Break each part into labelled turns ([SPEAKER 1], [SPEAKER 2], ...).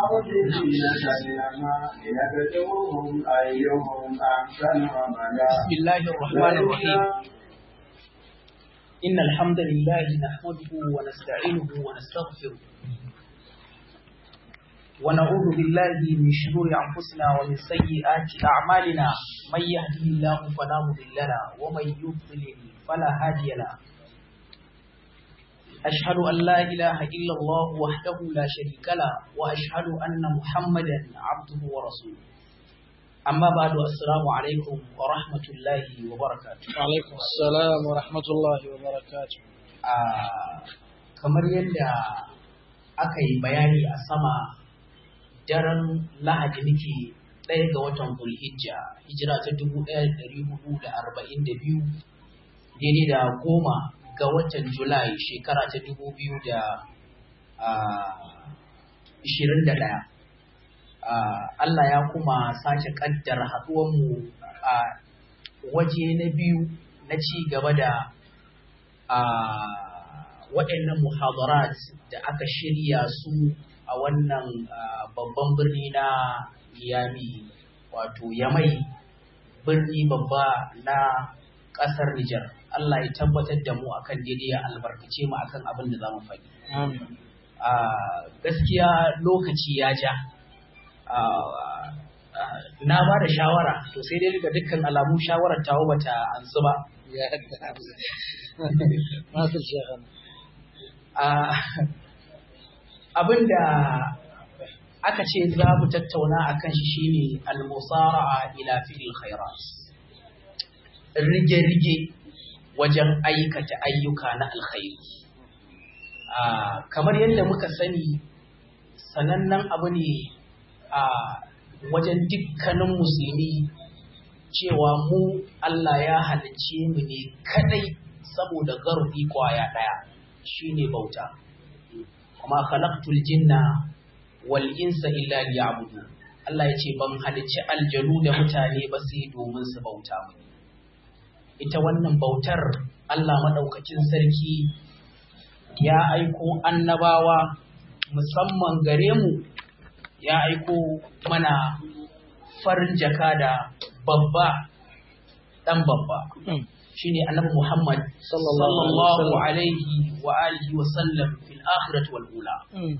[SPEAKER 1] خالدين جهنم يبلوهم أيهم أحسن عملا
[SPEAKER 2] بسم الله الرحمن الرحيم إن الحمد لله نحمده ونستعينه ونستغفره ونعوذ بالله من شرور أنفسنا ومن سيئات أعمالنا من يهده الله فلا مضل له ومن يضلل فلا هادي له أشهد أن لا إله إلا الله وحده لا شريك له وأشهد أن محمدا عبده ورسوله أما بعد السلام عليكم ورحمة الله وبركاته
[SPEAKER 3] وعليكم السلام ورحمة الله وبركاته
[SPEAKER 2] kamar yadda aka yi bayani a sama daren lahadi nake ɗaya ga watan Zulhijja hijira ta dubu ɗaya da ɗari hudu da arba'in da biyu daidai da goma ga watan Julai shekara ta dubu biyu da ishirin da ɗaya. Allah ya kuma sake ƙaddara haɗuwanmu a waje na biyu na ci gaba da waɗannan muhadarat da aka shirya su a wannan babban birni na Yami wato Yamai birni babba na ƙasar Nijar. Allah ya tabbatar da mu akan daidai ya albarkace mu akan abin da za mu faɗi. Gaskiya lokaci ya ja. Na ba da shawara, to sai dai ga dukkan alamu shawarar tawo bata ansu ba. Abin da aka ce za mu tattauna a kan shi shine al-musara'a ila fi'il khairat. Rige-rige wajen aikata ayyuka na alkhairi. Kamar yadda muka sani sanannen abu ne a wajen dukkanin musulmi cewa mu Allah ya halicce mu ne kadai saboda garbi kwaya daya shine bauta. Kuma khalaqtul jinna wal insa illa liya'budu. Allah ya ce ban halicci aljanu da mutane ba sai domin su bauta mu. ita wannan bautar Allah maɗaukacin sarki ya aiko annabawa musamman gare mu ya aiko mana farin jaka da babba ɗan babba shine annabi Muhammad sallallahu alaihi wa alihi wa sallam fil akhirati wal ula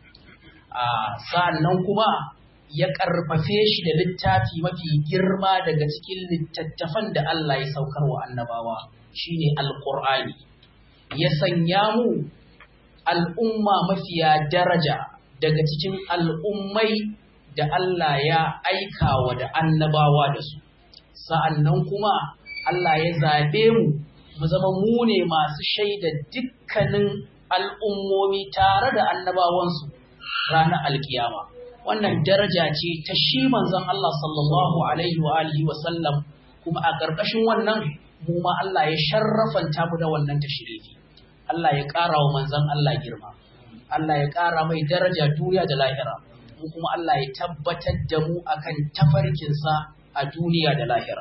[SPEAKER 2] sa'annan kuma ya ƙarfafe shi da littafi mafi girma daga cikin littattafan da Allah ya saukar wa annabawa shine alƙur'ani ya sanya mu al'umma mafiya daraja daga cikin al'ummai da Allah ya aika wa da annabawa da su sa'annan kuma Allah ya zaɓe mu mu zama mu ne masu shaida dukkanin al'ummomi tare da annabawansu ranar alkiyama. wannan daraja ce ta shi manzon Allah sallallahu alaihi wa alihi wa sallam kuma a ƙarƙashin wannan mu ma Allah ya sharrafanta mu da wannan tashrifi Allah ya ƙara wa manzon Allah girma Allah ya ƙara mai daraja duniya da lahira mu kuma Allah ya tabbatar da mu akan tafarkinsa a duniya da lahira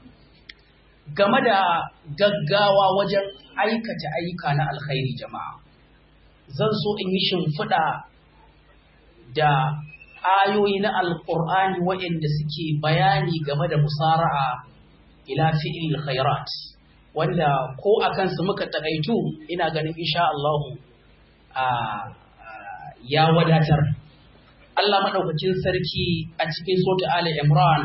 [SPEAKER 2] game da gaggawa wajen aikata ayyuka na alkhairi jama'a zan so in yi shimfiɗa da ayoyi na alƙur'ani waɗanda suke bayani game da musara'a ila fi'il khairat wanda ko a kansu muka taƙaitu ina ganin insha Allah ya wadatar Allah maɗaukacin sarki a cikin sota Ali Imran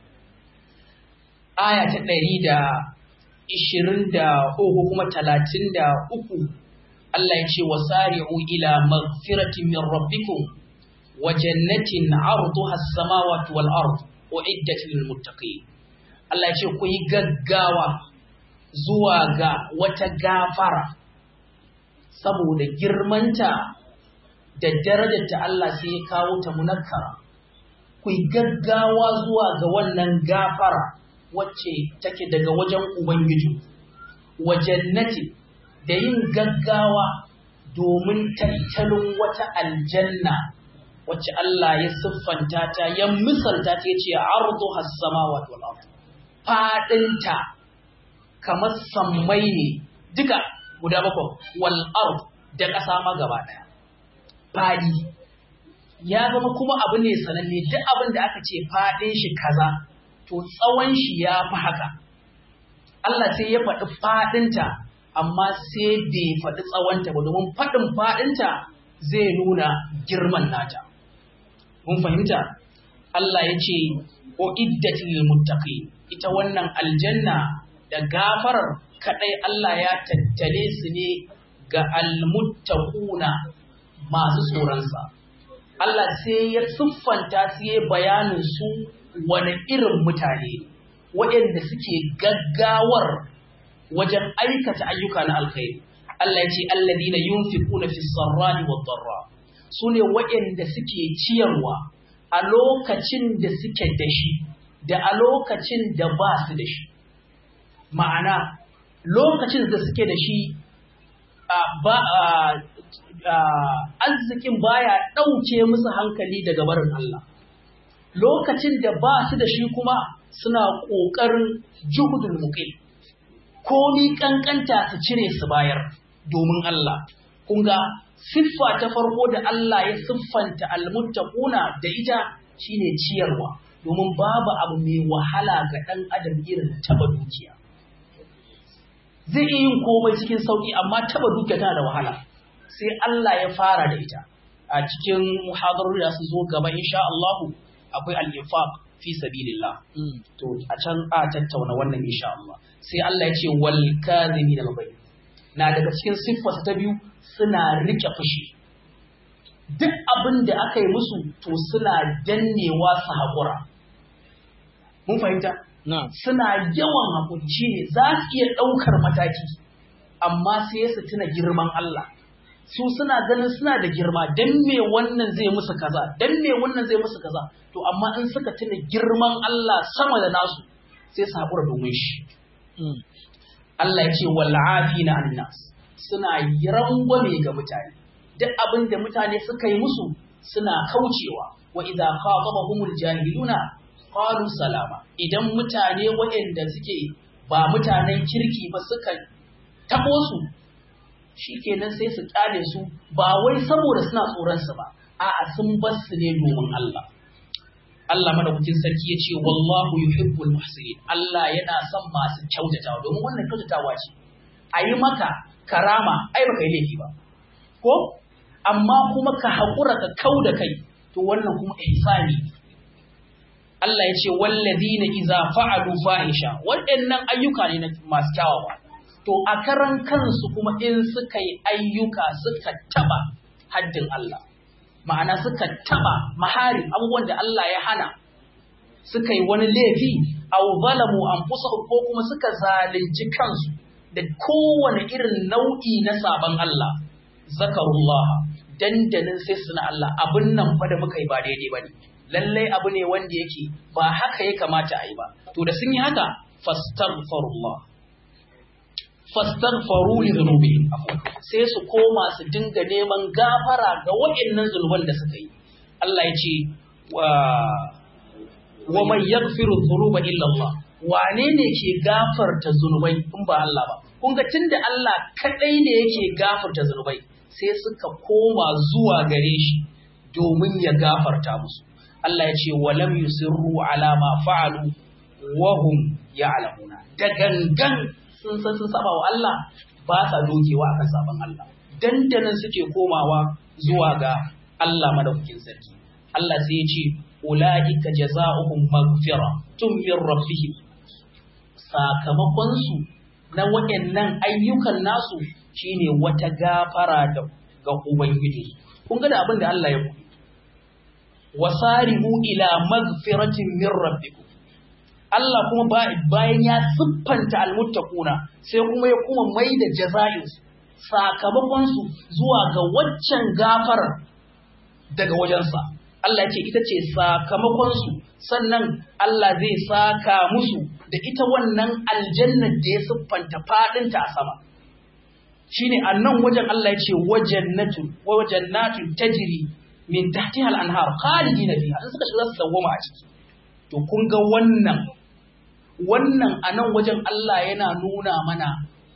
[SPEAKER 2] aya ta ɗari da ishirin da uku kuma talatin da uku Allah ya ce wasari'u ila magfiratin min rabbikum وجنة عرضها السماوات والأرض أعدت للمتقين Allah ce ku yi gaggawa zuwa ga wata gafara saboda girmanta da darajarta Allah sai ya kawo ta munakkara ku yi gaggawa zuwa ga wannan gafara wacce take daga wajen Ubangiji wa jannati da yin gaggawa domin tattalin wata aljanna wacce Allah ya siffanta ta ya misalta ta yace ardu has-samawati wal ard fadinta kamar sammai ne duka guda bakwai wal ard da ƙasa ma gaba daya fadi ya zama kuma abu ne sananne duk abin da aka ce faɗin shi kaza to tsawon shi ya fi haka Allah sai ya faɗi faɗinta amma sai bai faɗi tsawonta ba domin faɗin faɗinta zai nuna girman nata mun fahimta Allah ya ce o iddatil muttaqin ita wannan aljanna da gafarar kadai Allah ya tattale su ne ga almuttaquna masu tsoronsa. Allah sai ya siffanta su ya bayanin su wani irin mutane waɗanda suke gaggawar wajen aikata ayyuka na alkhairi. Allah ya ce alladina yunfiquna fi sarrani wad darra sune waɗanda suke ciyarwa a lokacin da suke da shi da a lokacin da ba su da shi. Ma'ana lokacin da suke da shi ba arzikin baya ɗauke musu hankali daga barin Allah. Lokacin da ba su da shi kuma suna ƙoƙarin juhudul muqim komi ƙanƙanta su cire su bayar domin Allah. Kun ga siffa ta farko da Allah ya siffanta almuttaquna da ita shine ciyarwa domin babu abu mai wahala ga ɗan adam irin taba dukiya. zai iya yin komai cikin sauƙi amma taba dukiya tana da wahala sai Allah ya fara da ita a cikin muhadarori da su zo gaba insha Allah akwai al-infaq fi sabilillah to a can a tattauna wannan insha Allah sai Allah ya ce wal kadhimin al na daga cikin siffarsa ta biyu suna rike fushi duk abin da aka yi musu to suna dannewa su haƙura mun fahimta suna yawan haƙuri shi ne za su iya ɗaukar mataki amma sai su tuna girman Allah su suna ganin suna da girma dan me wannan zai musu kaza dan me wannan zai musu kaza to amma in suka tuna girman Allah sama da nasu sai su haƙura domin shi Allah ya ce wal afina annas suna rangwame ga mutane duk abin da mutane suka yi musu suna kaucewa wa idza khatabahumul jahiluna qalu salama idan mutane waɗanda suke ba mutanen kirki ba suka tabo su shikenan sai su kyale su ba wai saboda suna tsoron su ba a'a sun bar su ne domin Allah Allah madaukakin sarki ya ce wallahu yuhibbul muhsinin Allah yana son masu kyautatawa domin wannan kyautatawa ce a yi maka karama ai baka yi laifi ba ko amma kuma ka haƙura ka kau da kai to wannan kuma ihsani Allah ya ce wallazina idza fa'alu fahisha waɗannan ayyuka ne na masu kyawawa to a karan kansu kuma in suka yi ayyuka suka taba haddin Allah ma'ana suka taba mahari abubuwan da Allah ya hana suka yi wani laifi aw zalamu anfusahum ko kuma suka zalunci kansu da kowane irin nau'i na sabon Allah zakarullah dandanin sai suna Allah abin nan fa da muka yi ba daidai bane lallai abu ne wanda yake ba haka ya kamata a yi ba to da sun yi haka fastaghfirullah fastaghfaru li dhunubihim sai su koma su dinga neman gafara ga waɗannan zunuban da suka yi Allah ya ce wa wa man yaghfiru dhunuba illa Allah wane ne ke gafarta zunubai in ba Allah ba kun ga tunda Allah kadai ne yake gafarta zunubai sai suka koma zuwa gare shi domin ya gafarta musu Allah ya ce walam yusirru ala ma fa'alu wa hum ya'lamuna da gangan sun san sun saba wa Allah ba sa dokewa akan saban Allah dandanan suke komawa zuwa ga Allah madaukakin sarki Allah sai ya ce ulaika jazaohum maghfira tun min rabbihim sakamakon su na waɗannan ayyukan nasu shine wata gafara da ga ubangiji kun ga da abin da Allah ya buɗe wasari'u ila magfiratin min rabbikum Allah kuma bayan ya siffanta almuttaquna sai kuma ya kuma mai da jaza'in sakamakon su zuwa ga waccan gafarar daga wajensa Allah ce ita ce sakamakon su sannan Allah zai saka musu da ita wannan aljannar da ya siffanta fadinta a sama shine annan wajen Allah ya ce wajannatu wa wajannatu tajri min tahtiha al-anhar khalidina fiha in suka shiga su dawwama a ciki to kun ga wannan wannan anan wajen Allah yana nuna mana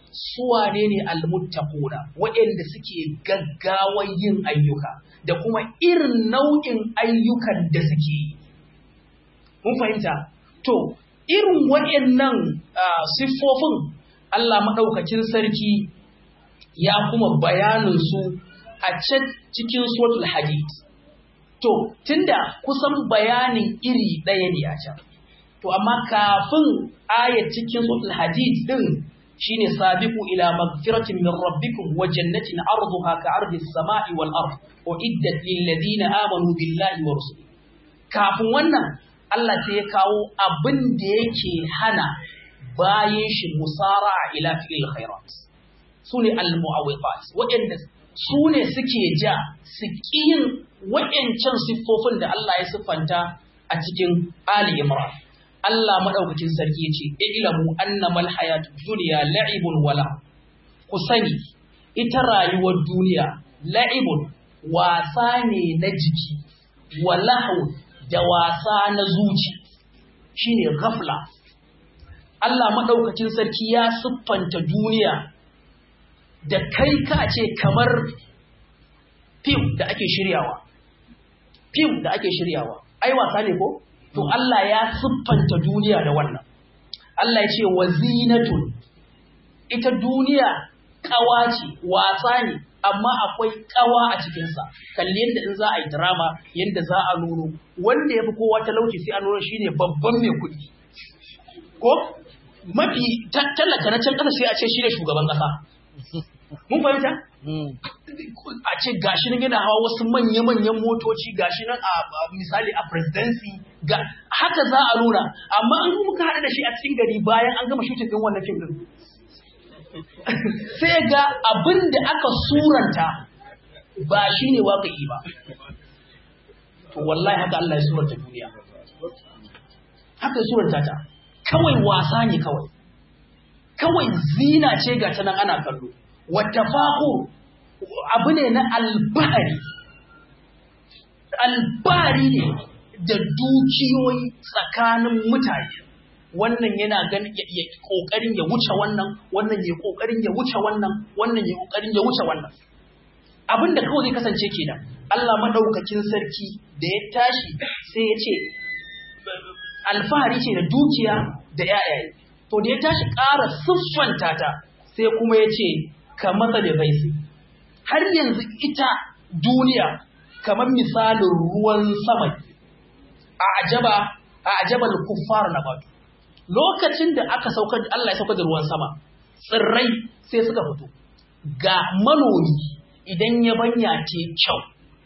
[SPEAKER 2] suwane ne almuttaquna waɗanda suke gaggawan yin ayyuka da kuma irin nau'in ayyukan da suke yi mun fahimta to irin waɗannan siffofin Allah maɗaukakin sarki ya kuma bayanin su a can cikin suratul hadid to tunda kusan bayanin iri ɗaya ne a can to amma kafin ayat cikin suratul hadid din shine sabiqu ila magfiratin min rabbikum wa jannatin arduha ka ardi as-sama'i wal ard uiddat lil ladina amanu billahi wa rusulihi kafin wannan Allah sai ya kawo abin da yake hana bayan shi musara'a ila fi'il khairat sune al-mu'awwiqat waɗanda su ne suke ja su yin waɗancan siffofin da Allah ya siffanta a cikin Ali Imran Allah madaukakin sarki yace ilamu annamal hayatud dunya la'ibun wala ku sani ita rayuwar duniya la'ibun wasa ne na jiki walahu da wasa na zuci shine ghafla Allah madaukakin sarki ya siffanta duniya da kai ka ce kamar fim da ake shiryawa fim da ake shiryawa ai wasa ne ko to Allah ya siffanta duniya da wannan Allah ya ce wa zinatun ita duniya kawa ce wasa ne amma akwai kawa a cikinsa kalli yadda in za a yi drama yadda za a nuno wanda ya fi kowa talauci sai a nuno shine babban mai kuɗi ko mafi tallaka na can ƙasa sai a ce shi ne shugaban ƙasa mun fahimta a ce gashi nan yana hawa wasu manya-manyan motoci gashi nan a misali a presidency ga haka za a nuna amma an muka haɗa da shi a cikin gari bayan an gama shooting din wannan fim din sai ga abin da aka suranta ba shi ne waƙa'i ba to wallahi haka Allah ya suranta duniya haka ya suranta ta kawai wasa ne kawai kawai zina ce ga ta nan ana kallo wata fahu abu ne na albari albari ne da dukiyoyi tsakanin mutane wannan yana ganin ya kokarin ya wuce wannan wannan ya kokarin ya wuce wannan wannan ya kokarin ya wuce wannan abin da kawai zai kasance kenan Allah madaukakin sarki da ya tashi sai ya ce alfahari ce da dukiya da yayaye to da ya tashi ƙara siffanta ta sai kuma ya ce ka matsa da baisi har yanzu ita duniya kamar misalin ruwan sama a ajaba a ajabal kuffar na batu lokacin da aka saukar Allah ya saukar da ruwan sama tsirrai sai suka fito ga manomi idan ya banya ce kyau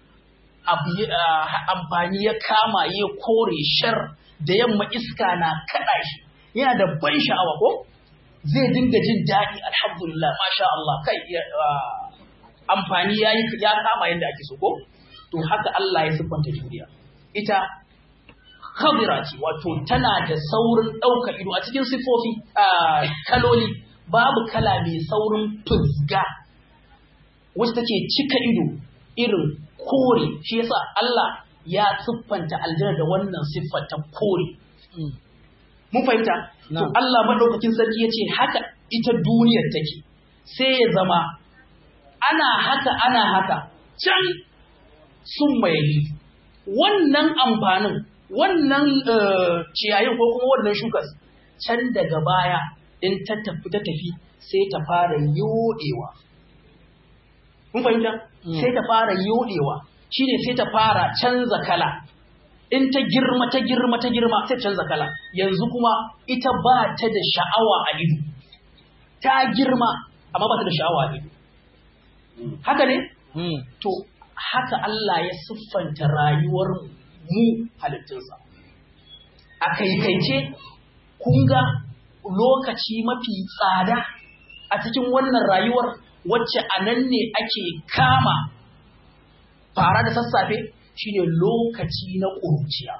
[SPEAKER 2] amfani ya kama ya kore shar da yamma iska na kaɗa shi yana da ban sha'awa ko zai dinga jin daɗi alhamdulillah masha Allah kai amfani ya ya kama yadda ake so ko to haka Allah ya siffanta duniya ita khadira ce wato tana da saurin ɗauka ido a cikin siffofi kaloli babu kala mai saurin fuzga wacce take cika ido irin kore shi yasa Allah ya siffanta aljanna da wannan siffar ta kore mun fahimta to Allah madaukakin sarki yace haka ita duniyar take sai ya zama ana haka ana haka can sun mai wannan amfanin wannan ciyayin ko kuma wannan shukas can daga baya in ta tafi ta tafi sai ta fara yodewa mun fahimta sai ta fara yodewa shine sai ta fara canza kala in ta girma ta girma ta girma sai canza kala yanzu kuma ita ba ta da sha'awa a ido ta girma amma ba ta da sha'awa a ido haka ne to haka Allah ya siffanta rayuwar mu halittunsa a kaikaice kun ga lokaci mafi tsada a cikin wannan rayuwar wacce a nan ne ake kama fara da sassafe shine lokaci na ƙuruciya.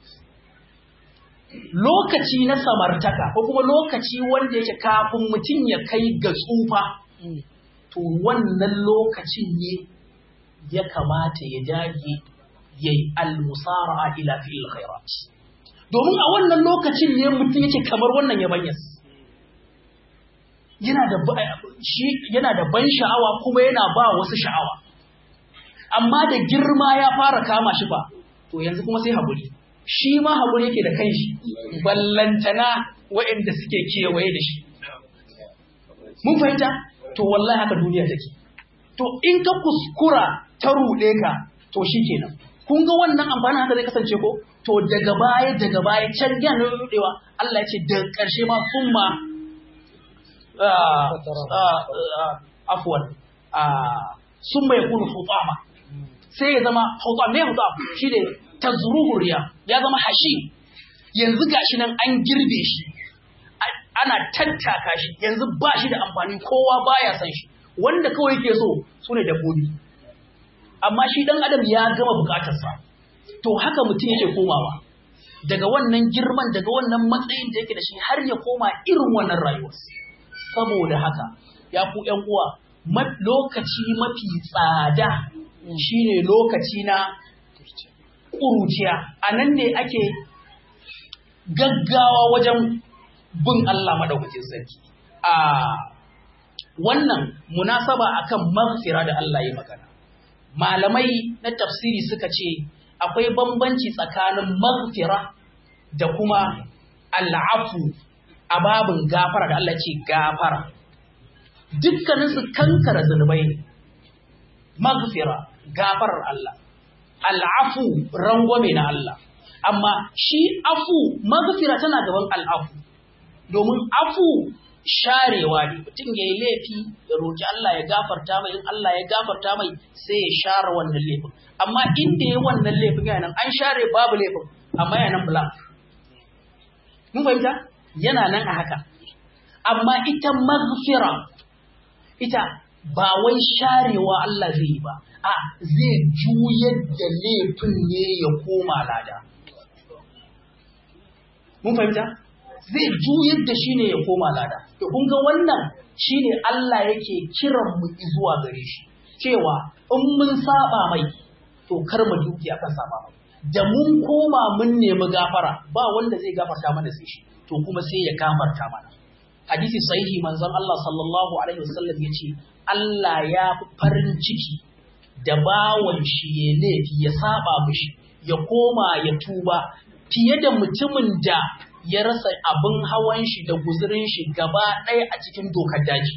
[SPEAKER 2] Lokaci na samartaka ko kuma lokaci wanda yake kafin mutum ya kai ga tsufa, to wannan lokacin ne ya kamata ya dage ya yi almusara ila fi'il khairat. Domin a wannan lokacin ne mutum yake kamar wannan ya bayyana. yana da shi yana da ban sha'awa kuma yana ba wasu sha'awa amma da girma ya fara kama shi fa to yanzu kuma sai haƙuri shi ma haƙuri yake da kanshi ballantana waɗanda suke kewaye da shi mun fahimta to wallahi haka duniya take to in ka kuskura ta ruɗe ka to shi kenan kun ga wannan amfanin haka zai kasance ko to daga baya daga baya can yana ruɗewa Allah ya ce da ƙarshe ma sun ma afwan sun mai kunu hutama sai ya zama hutama mai hutama shi ne tazruhuriya ya zama hashi yanzu gashi nan an girbe shi ana tattaka shi yanzu ba shi da amfani kowa baya san shi wanda kawai yake so su ne dabbobi amma shi dan adam ya gama bukatarsa to haka mutum yake komawa daga wannan girman daga wannan matsayin da yake da shi har ya koma irin wannan rayuwar saboda haka ya ku ƴan uwa lokaci mafi tsada shine lokaci na ƙuruciya a nan ne ake gaggawa wajen bin Allah maɗaukakin sarki a wannan munasaba akan maghfira da Allah ya magana malamai na tafsiri suka ce akwai bambanci tsakanin maghfira da kuma al'afu a babin gafara da Allah ce gafara dukkaninsu kankara zunubai ne maghfira gafarar Allah al'afu rangwame na Allah amma shi afu maghfira tana gaban al'afu domin afu sharewa ne mutum ya yi laifi ya roƙi Allah ya gafarta mai in Allah ya gafarta mai sai ya share wannan laifin amma inda ya wannan laifin yana nan an share babu laifin amma yana nan blank mun fahimta yana nan a haka amma ita maghfira ita ba wai sharewa Allah zai yi ba a zai juyar da laifin ne ya koma lada mun fahimta zai juyar da shi ne ya koma lada. To kun ga wannan shi ne Allah yake kiran mu zuwa gare shi, cewa in mun saba mai, to kar mu duki akan saba mai. Da mun koma mun nemi gafara, ba wanda zai gafarta mana sai shi, to kuma sai ya gafarta mana. Hadisi sahihi manzon Allah sallallahu alaihi wasallam ya ce, Allah ya fi farin ciki da bawan shi ya laifi ya saba mishi, ya koma ya tuba fiye da mutumin da ya rasa abin hawan shi da guzurin shi gaba ɗaya a cikin dokar daji.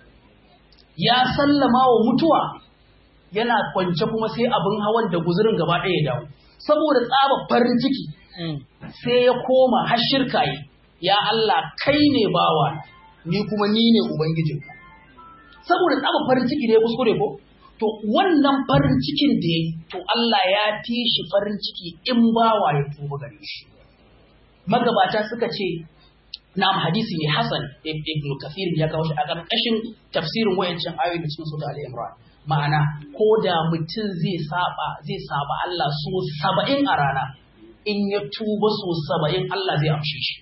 [SPEAKER 2] Ya sallama wa mutuwa yana kwance kuma sai abin hawan da guzurin gaba ɗaya ya dawo. Saboda tsaba farin ciki sai ya koma har shirka yi, ya Allah kai ne bawa ni kuma ni ne Ubangijinka. Saboda tsaba farin ciki da ya kuskure ko? To wannan farin cikin da ya yi, to Allah ya fi shi farin ciki in bawa ya tuba gare shi. magabata suka ce na'am hadisi ne Hassan ibn Kathir ya kawo shi a ƙarƙashin tafsirin wayancin ayoyi da cikin sura al-Imran ma'ana ko da mutum zai saba zai saba Allah so 70 a rana in ya tuba so 70 Allah zai amshe shi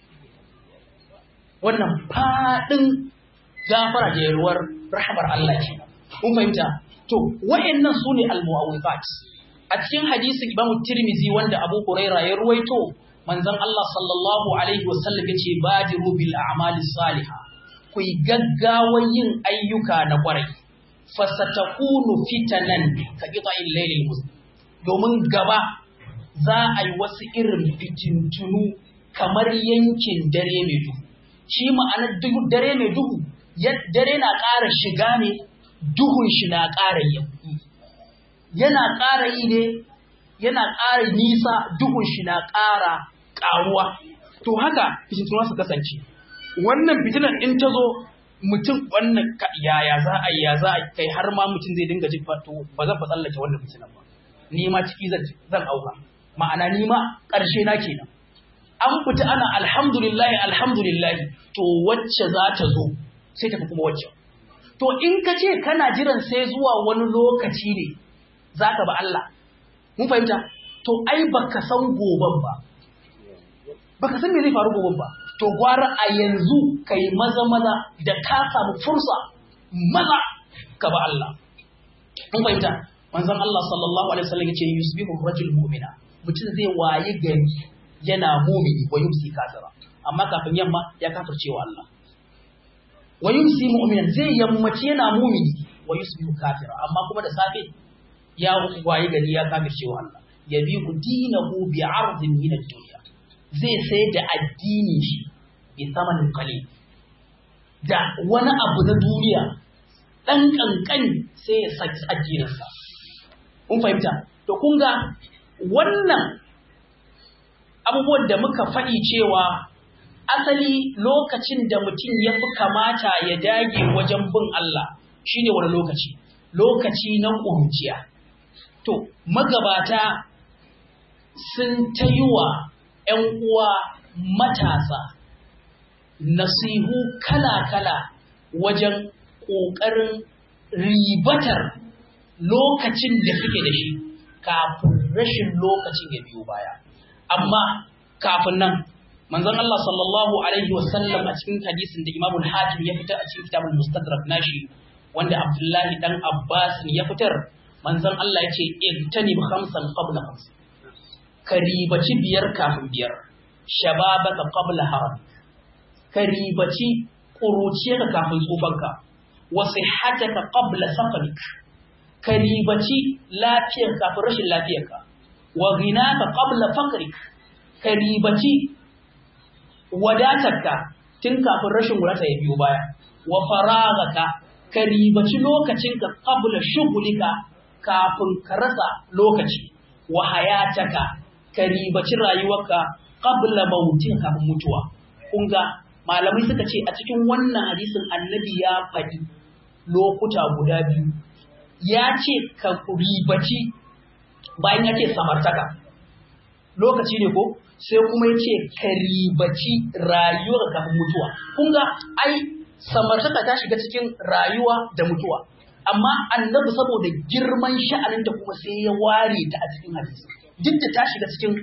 [SPEAKER 2] wannan fadin gafara da yarwar rahmar Allah ce kun fahimta to wayannan sune al-mu'awwiqat a cikin hadisin Imam Tirmidhi wanda Abu Hurairah ya ruwaito manzon Allah sallallahu alaihi wasallam yace badiru bil a'malis salihah ku yi gaggawan yin ayyuka na kwarai fasatakunu fitanan ka qita'il laylil muslim domin gaba za a yi wasu irin fitintunu kamar yankin dare mai duhu shi ma'anar dare mai duhu dare na ƙara shiga ne duhun shi na ƙara yi yana ƙara yi ne yana ƙara nisa duhun shi na ƙara ƙaruwa. To haka fitintuna su kasance. Wannan fitinan in ta zo mutum wannan yaya za a yi ya za a kai har ma mutum zai dinga jin to ba zan fa tsallake wannan fitinan ba. Ni ma ciki zan auka. Ma'ana ni ma ƙarshe na kenan. An fita ana alhamdulillahi alhamdulillahi to wacce za ta zo sai tafi kuma wacce. To in ka ce kana jiran sai zuwa wani lokaci ne za ka ba Allah. Mun fahimta? To ai baka san goben ba. Baka san me zai faru goben ba. To gwara a yanzu kai maza maza da ka samu fursa maza ka ba Allah. Mun fahimta? Manzon Allah sallallahu alaihi wasallam yace yusbihu rajul mu'mina. Mutum zai waye gari yana mumini wa yumsi kafira. Amma kafin yamma ya kafirce wa Allah. wa yumsi mu'minan zai yammaci yana mumini wa yusbihu kafira amma kuma da safe ya waye gari ya kafirce wa Allah yabihu dinahu bi 'ardin min ad-dunya zai sai da addinin shi bi thamanin qalil da wani abu na duniya dan kankan sai ya saki addininsa kun fahimta to kun ga wannan abubuwan da muka faɗi cewa asali lokacin da mutum ya fi kamata ya dage wajen bin Allah shine wani lokaci lokaci na ƙuruciya to magabata sun ta yi wa ‘yan uwa matasa nasihu kala-kala wajen ƙoƙarin ribatar lokacin da suke da shi kafin rashin lokacin ya biyo baya amma kafin nan manzon Allah sallallahu alaihi wasallam a cikin hadisin da Imam Hakim ya fitar a cikin kitabul Mustadrak nashi wanda Abdullahi dan Abbas ya fitar manzon Allah yace ibtani khamsan qabla khams ka ribaci biyar kafin biyar shababaka qabla haram ka ribaci ƙuruciyarka kafin tsufanka wa sihhataka qabla saqrik ka ribaci lafiyar kafin rashin lafiyarka wa ghinaka qabla faqrik ka ribaci wadatarka tun kafin rashin wadata ya biyo baya wa faragaka ka ribaci lokacinka qabla shugulika kafin ka rasa lokaci wa hayataka ka ribaci rayuwarka qabla mautin kafin mutuwa kun ga malamai suka ce a cikin wannan hadisin annabi ya faɗi lokuta guda biyu ya ce ka ribaci bayan ya ce samartaka lokaci ne ko sai kuma ya ce ka ribaci rayuwar kafin mutuwa kun ga ai samartaka ta shiga cikin rayuwa da mutuwa amma annabi saboda girman sha'aninta kuma sai ya ware ta a cikin hadisi duk da ta shiga cikin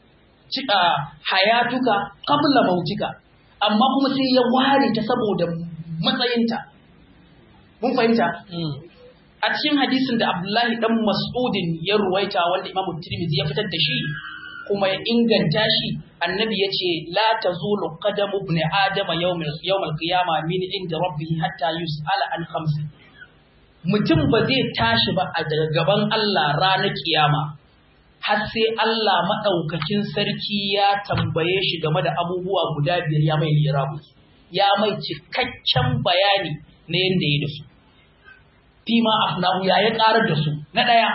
[SPEAKER 2] hayatuka qabla mautika amma kuma sai ya ware ta saboda matsayinta mun fahimta a cikin hadisin da Abdullahi dan Mas'udin ya ruwaita wanda Imam Tirmidhi ya fitar da shi kuma ya inganta shi annabi ya ce la tazulu qadamu ibn adama yawmal yawmal qiyama min inda rabbih hatta yus'ala an khamsi mutum ba zai tashi ba a daga gaban Allah ranar kiyama har sai Allah madaukakin sarki ya tambaye shi game da abubuwa guda biyar ya mai lirabu ya mai cikakken bayani na yanda ya da su fima afnahu ya ya karar da su na daya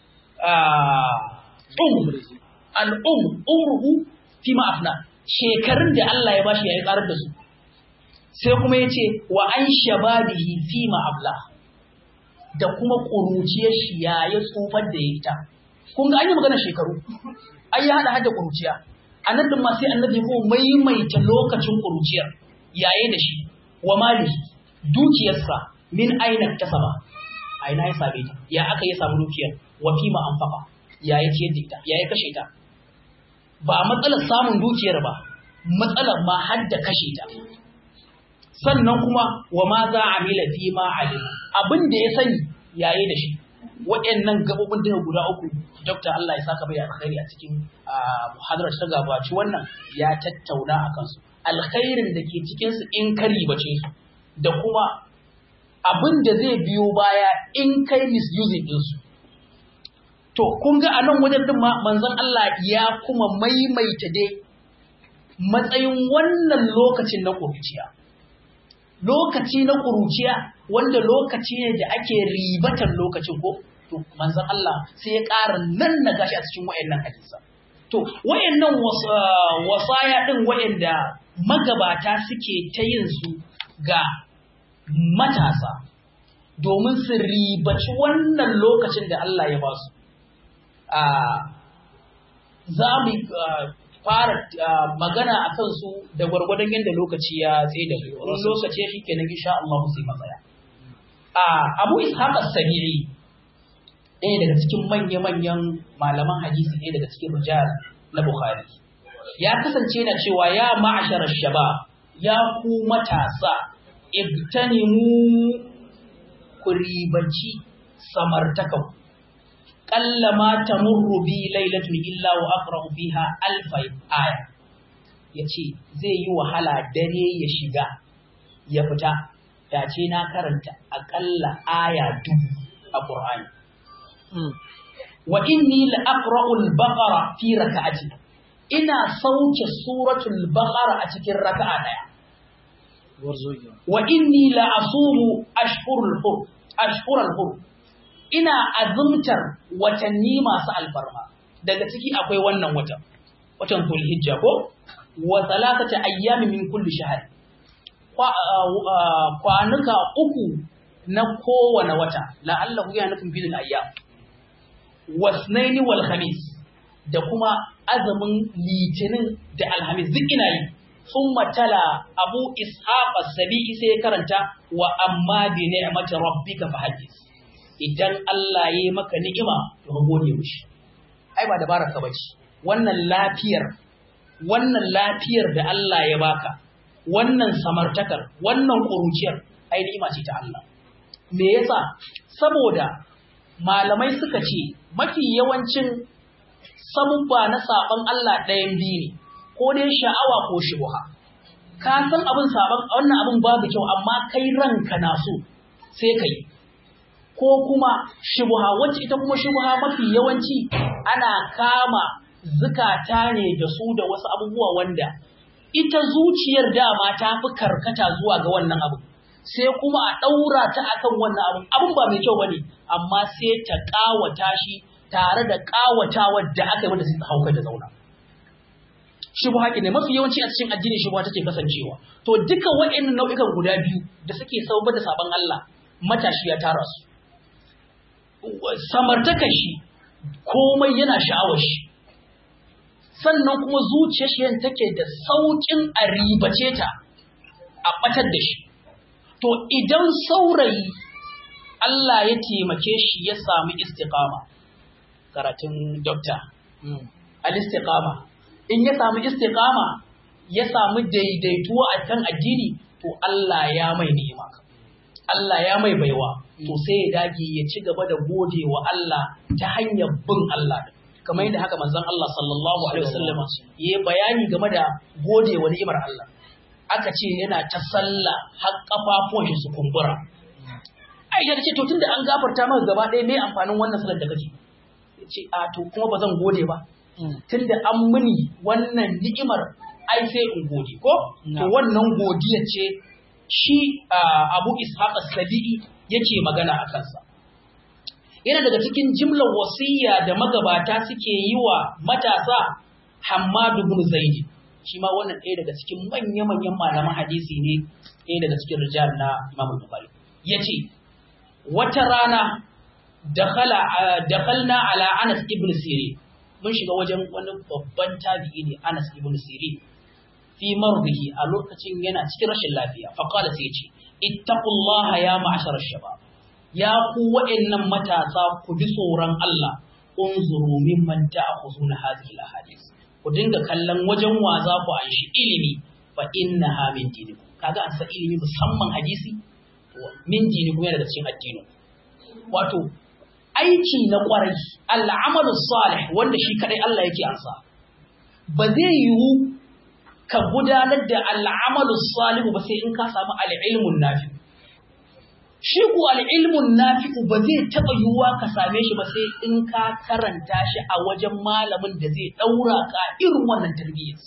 [SPEAKER 2] al'um umruhu fi ma'afna shekarun da Allah ya bashi ya yi karar da su sai kuma ya ce wa an shababihi fi ma'abla da kuma ƙuruciyar shi ya ya tsufar da ya ita kun ga an yi magana shekaru ai ya haɗa hada ƙuruciya a nan ɗin ma sai annabi ko maimaita lokacin ƙuruciyar yaye da shi wa mali dukiyarsa min aina tasaba aina ya same ta ya aka ya samu dukiyar wa fi ma anfaqa ya ya ciyar da ita ya ya kashe ta ba matsalar samun dukiyar ba matsalar ma har da kashe ta sannan kuma wa ma za a mila fi ma alim abin da ya sani yayi da shi waɗannan gabobin da guda uku Dr. Allah ya saka bai alkhairi a cikin muhadarar ta gabaci wannan ya tattauna a kansu alkhairin da ke cikin su in kari bace su da kuma abin da zai biyo baya in kai misusing din su To, kun ga a nan wajen din ma manzon Allah ya kuma maimaita dai matsayin wannan lokacin na ƙuruciya. Lokaci na ƙuruciya wanda lokaci ne da ake ribatan lokacin ko? To, manzon Allah sai ya ƙara nan na gashi a cikin wayannan hadisa. To, wayannan wasaya ɗin wayanda magabata suke ta yin su ga matasa domin su ribaci wannan lokacin da Allah ya ba su. za mu fara magana a kansu da gwargwadon yadda lokaci ya tsaye da su wani lokaci shi kenan insha Allah sai matsaya Abu Ishaq as-Sabi'i ɗaya daga cikin manya-manyan malaman hadisi ɗaya daga cikin rijal na Bukhari ya kasance na cewa ya ma'ashar shaba ya ku matasa ibtanimu ku ribaci samartakanku ƙalla ma ta murru bi lailatun illa wa aqra'u fiha alfa aya yace zai yi wahala dare ya shiga ya fita da ce na karanta aƙalla aya dubu a Qur'ani wa inni la aqra'u al-baqara fi rak'ati ina sauke suratul baqara a cikin raka'a daya wa inni la asumu ashhurul hur ashhurul hur ina azumtar watanni masu alfarma daga ciki akwai wannan watan watan Zulhijja ko wa thalathati ayyami min kulli shahr kwanuka uku na kowane wata la'allahu ya nufin bidul ayyam wasnaini wal khamis da kuma azumin litinin da alhamis duk ina yi thumma tala abu ishaq as-sabi'i sai karanta wa amma bi ni'mati rabbika fahaddith idan Allah ya yi maka ni'ima to ka gode mishi ai ba dabarar ka bace wannan lafiyar wannan lafiyar da Allah ya baka wannan samartakar wannan ƙuruciyar ai ni'ima ce ta Allah me yasa saboda malamai suka ce mafi yawancin sabubba na saban Allah ɗayan biyu ne ko dai sha'awa ko shubha ka san abin saban wannan abin babu kyau amma kai ranka na so sai kai ko kuma shubha wacce ita kuma shubha mafi yawanci ana kama zukata ne da su da wasu abubuwa wanda ita zuciyar dama ta fi karkata zuwa ga wannan abu sai kuma a ɗaura ta akan wannan abu abun ba mai kyau bane amma sai ta ƙawata shi tare da ƙawatawar da aka yi wanda sai ta hauka da zauna shubha ne mafi yawanci a cikin addini shubha take kasancewa to duka waɗannan nau'ikan guda biyu da suke sabar da sabon Allah matashi ya tara su samartakar shi komai yana sha'awar shi sannan kuma zuciyar shi take da saukin a ribace ta a batar da shi to idan saurayi Allah ya taimake shi ya samu istiqama karatun dokta al-istiqama in ya samu istiqama ya samu daidaituwa a kan addini to Allah ya mai ni'ima Allah ya mai baiwa to sai ya dage ya ci gaba da gode wa Allah ta hanyar bin Allah kamar yadda haka manzon Allah sallallahu alaihi wasallam ya bayani game da gode wa ni'imar Allah aka ce yana ta sallah har kafafuwan shi su kumbura Aisha ta ce to tunda an gafarta maka gaba ɗaya me amfanin wannan salar da kake ce a to kuma ba zan gode ba tunda an muni wannan ni'imar ai sai in gode ko to wannan godiya ce shi Abu Ishaq as-Sabi'i yake magana a kansa yana daga cikin jimlar wasiya da magabata suke yi wa matasa Hammadu bin Zaid shi ma wannan ɗaya daga cikin manya-manyan malaman hadisi ne ɗaya daga cikin rijal na Imam Bukhari yace wata rana dakhalna ala Anas ibn Sirin mun shiga wajen wani babban tabi'i ne Anas ibn Sirin fi mardihi a lokacin yana cikin rashin lafiya fa qala sai yace ittaqullaha ya ma'ashar shabab ya ku wa'annan matasa ku bi tsoron Allah unzuru mimman ta'khuzuna hadhihi alahadith ku dinga kallon wajen wa za ku anshi ilimi fa innaha min dinikum kaga an sa ilimi musamman hadisi min dinikum yana daga cikin addinin wato aiki na kwarai al'amalu salih wanda shi kadai Allah yake ansa ba zai yiwu ka gudanar da al'amalu salih ba sai in ka samu al'ilmun nafi shi ku al'ilmun nafi ba zai taɓa yiwuwa ka same shi ba sai in ka karanta shi a wajen malamin da zai ɗaura ka irin wannan tarbiyyar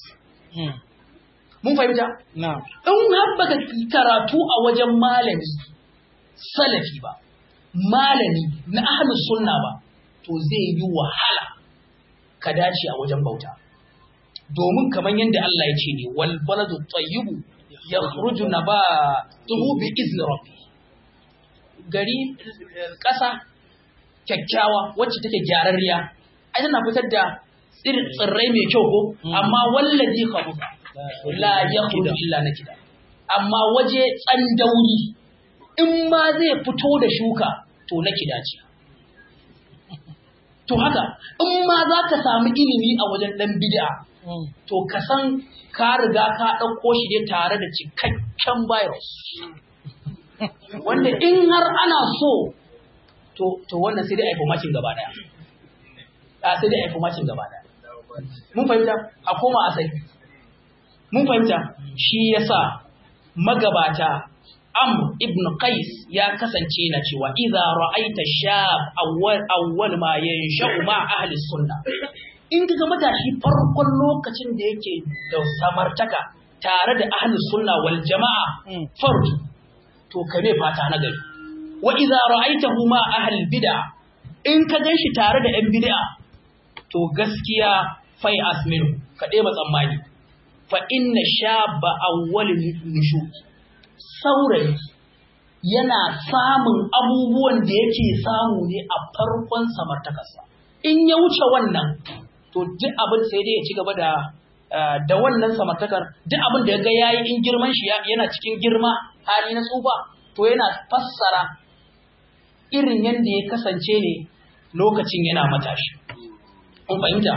[SPEAKER 2] mun fahimta in har baka karatu a wajen malami salafi ba malami na ahlus sunna ba to zai yi wahala ka dace a wajen bauta domin kamar yadda Allah ya ce ne wal baladu tayyibu yakhruju nabatuhu bi izni rabbi gari ƙasa kyakkyawa wacce take gyararriya ai tana fitar da tsirrai mai kyau ko amma wallazi khabuka la yakhruju illa nakida amma waje tsandauri in ma zai fito da shuka to na kidace. To haka, in ma za ka samu ilimi a wajen ɗan bid'a, to ka san ka riga ka ɗauko shi ne tare da cikakken virus. Wanda in har ana so, to wannan sai dai a makin gaba ɗaya. A sai dai a makin gaba ɗaya. Mun fahimta, a koma asali. Mun fahimta, shi yasa magabata Amr ibn Qais ya kasance na cewa idza ra'aita shab awwal awwal ma yansha'u ma ahli sunna in kaga matashi farkon lokacin da yake da samartaka tare da ahli sunna wal jama'a farji to kame fata na gari wa idza ra'aitahu ma ahli bid'a in ka ganshi tare da yan bid'a to gaskiya fai asminu ka ɗeba tsammani fa inna shabba awwal nushu saurayi yana samun abubuwan da yake samu ne a farkon samartakarsa in ya wuce wannan to duk abin sai dai ya ci gaba da da wannan samartakar duk abin da ya ga yayi in girman shi yana cikin girma hali na tsufa to yana fassara irin yadda ya kasance ne lokacin yana matashi kun fahimta